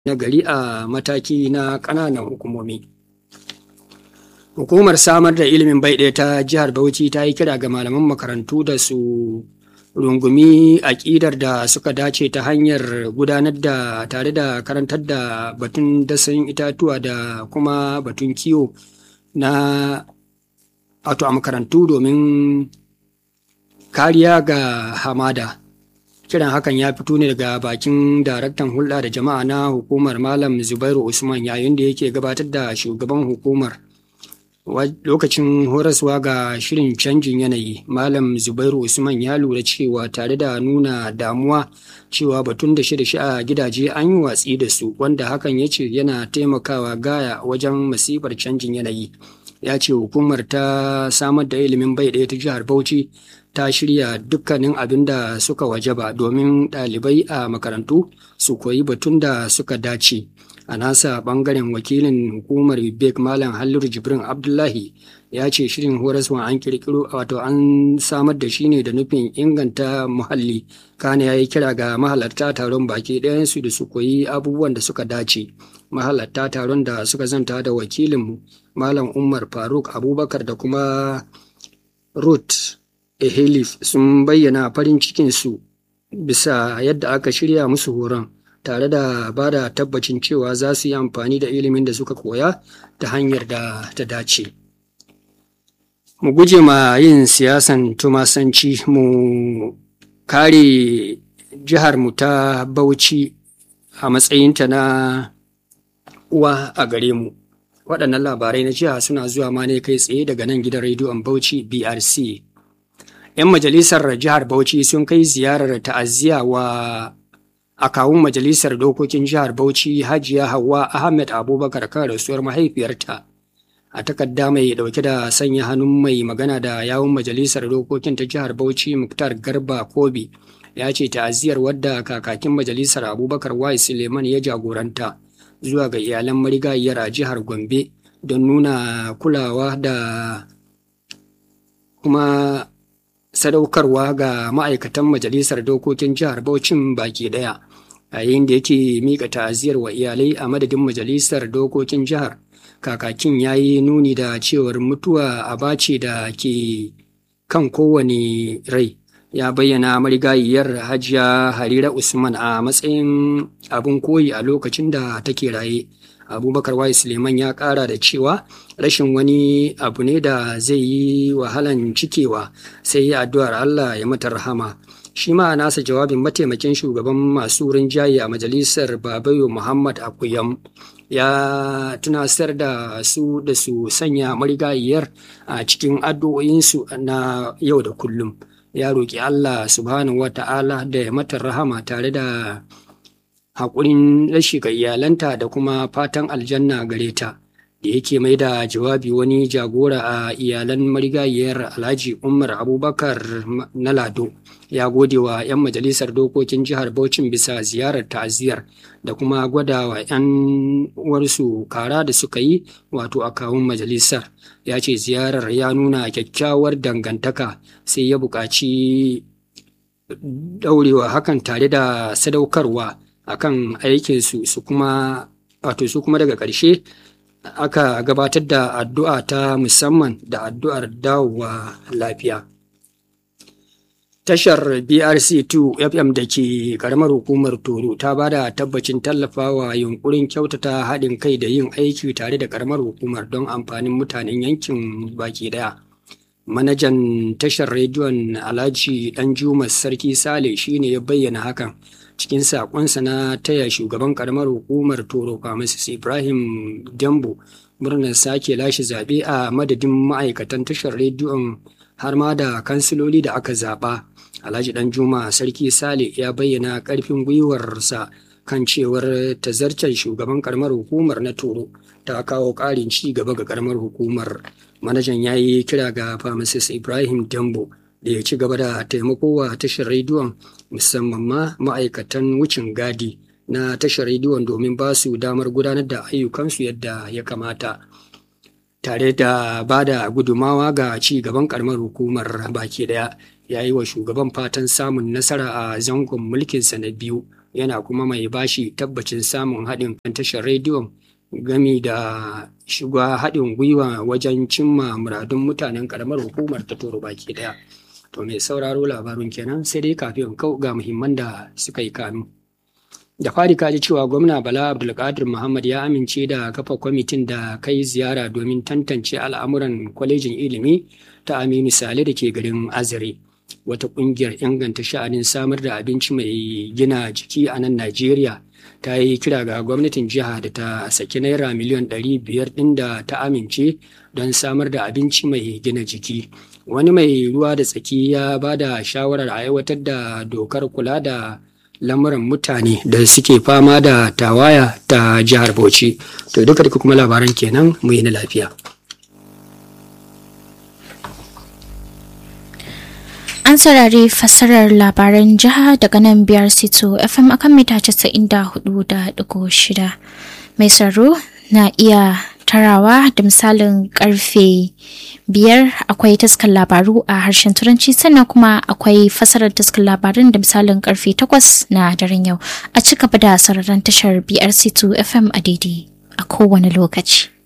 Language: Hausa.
na gari a mataki na ƙananan hukumomi. Hukumar samar da ilimin bai ɗaya ta jihar Bauchi ta yi kira ga malaman makarantu da su rungumi aƙidar da suka dace ta hanyar gudanar da tare da karantar da batun dasan itatuwa da kuma batun kiwo na wato a makarantu domin kariya ga hamada. kiran hakan ya fito ne daga bakin daraktan hulɗa da jama'a na hukumar malam zubairu usman yayin da yake gabatar da shugaban hukumar lokacin horaswa ga shirin canjin yanayi malam zubairu usman ya lura cewa tare da nuna damuwa cewa batun da shi a gidaje an yi watsi da su wanda hakan ya ce yana taimakawa gaya wajen masifar canjin yanayi ya ce hukumar ta samar da ilimin bai ɗaya ta jihar bauchi ta shirya dukkanin abin da suka wajaba domin ɗalibai a makarantu su koyi batun da suka dace a nasa ɓangaren wakilin hukumar bek malam halliru jibrin abdullahi ya ce shirin horaswa an kirkiro wato an samar da shi ne da nufin inganta muhalli kane ya yi kira ga mahalarta taron baki ɗayansu da su koyi abubuwan da suka dace mahalarta taron da suka zanta da wakilin malam umar faruk abubakar da kuma ruth Ehelif sun bayyana farin cikinsu bisa yadda aka shirya musu horon tare da ba da tabbacin cewa za su yi amfani da ilimin da suka koya ta hanyar da ta dace. Mu guje ma yin siyasan tumasanci mu kare jihar mu ta Bauchi a matsayinta na uwa a gare mu. Waɗannan labarai na jiha suna zuwa ma ne kai tsaye daga nan gidan rediyon Bauchi BRC. 'yan majalisar jihar Bauchi sun kai ziyarar ta'aziyya wa a kawun majalisar dokokin jihar Bauchi Hajiya Hauwa Ahmed Abubakar kan rasuwar mahaifiyarta. A takarda mai dauke da sanya hannun mai magana da yawun majalisar dokokin ta jihar Bauchi Muktar Garba Kobi ya ce ta'aziyar wadda kakakin majalisar Abubakar Y Suleiman ya jagoranta zuwa ga iyalan marigayiyar a jihar Gombe don nuna kulawa da kuma sadaukarwa ga ma'aikatan majalisar dokokin jihar Bauchin baki daya yayin da yake mika ta'aziyar wa iyalai a madadin majalisar dokokin jihar kakakin ya yi nuni da cewar mutuwa a ce da ke kan kowane rai ya bayyana marigayiyar hajiya harira usman a matsayin abin koyi a lokacin da take raye abubakar wai suleiman ya kara da cewa rashin wani abu ne da zai yi wahalan cikewa sai yi addu'ar allah ya mata rahama shi ma nasa jawabin mataimakin shugaban masu rinjaye a majalisar babayo muhammad akuyam ya tunasar da su da su sanya marigayiyar a cikin addu'o'insu na yau da kullum ya roƙi allah subhanahu wa ta'ala da ya mata rahama tare da haƙurin rashi ga iyalanta da kuma fatan aljanna gare ta da yake mai da jawabi wani jagora a iyalan marigayiyar alhaji umar abubakar na lado ya gode wa 'yan majalisar dokokin jihar Bauchin bisa ziyarar ta'aziyar da kuma gwada wa 'yan uwarsu kara da suka yi wato a kawun majalisar ya ce ziyarar ya nuna kyakkyawar dangantaka sai ya buƙaci daurewa hakan tare da sadaukarwa akan aikinsu su kuma wato su kuma daga ƙarshe aka gabatar da addu'a ta musamman da addu'ar dawowa lafiya. Tashar BRC2 FM da ke karamar hukumar Toro ta ba da tabbacin tallafawa yunkurin kyautata haɗin kai da yin aiki tare da karamar hukumar don amfanin mutanen yankin baki ɗaya. Manajan tashar rediyon Alhaji Danjuma Sarki Sale shine ya bayyana hakan. cikin sakonsa na taya shugaban karamar hukumar toro pharmacist ibrahim dambo murnar sake lashe zaɓe a madadin ma'aikatan tashar rediyon har ma da kansiloli da aka zaɓa alhaji dan juma sarki sale ya bayyana ƙarfin gwiwarsa kan cewar tazarcen shugaban karamar hukumar na toro ta kawo ƙarin ci gaba ga karamar hukumar manajan ya yi kira ga pharmacist ibrahim dambo da ya ci gaba da taimako wa tashar rediyon musamman ma ma'aikatan wucin gadi na tashar rediyon domin ba su damar gudanar da ayyukansu yadda ya kamata tare da ba da gudumawa ga ci gaban karamar hukumar baki daya ya yi wa shugaban fatan samun nasara a zangon mulkinsa na biyu yana kuma mai bashi tabbacin samun haɗin kan tashar rediyon gami da shiga haɗin gwiwa wajen cimma muradun mutanen ƙaramar hukumar ta toro baki ɗaya. To mai sauraro labarun kenan sai dai kafin kau ga muhimman da suka yi kanu. Da fari kaji cewa gwamna Bala Abdulkadir Muhammad ya amince da kafa kwamitin da kai ziyara domin tantance al'amuran kwalejin ilimi ta Aminu Sale da ke garin Azare. Wata ƙungiyar inganta sha'anin samar da abinci mai gina jiki a nan Najeriya ta yi kira ga gwamnatin jiha da ta saki naira miliyan ɗari biyar ɗin da ta amince don samar da abinci mai gina jiki. Wani mai ruwa da tsaki ya ba da shawarar a aiwatar da dokar kula da lamuran mutane da suke fama da tawaya ta jihar Bauchi. To duka duka kuma labaran kenan mu yi na lafiya. An saurari fassarar labaran jiha daga nan biyar sito FM akan mita 94.6 mai tsaro na iya tarawa da misalin karfe biyar akwai taskar labaru a harshen turanci sannan kuma akwai fasarar taskar labarin da misalin karfe takwas na daren yau a ci gaba da sararin tashar brc2 fm a daidai a kowane lokaci.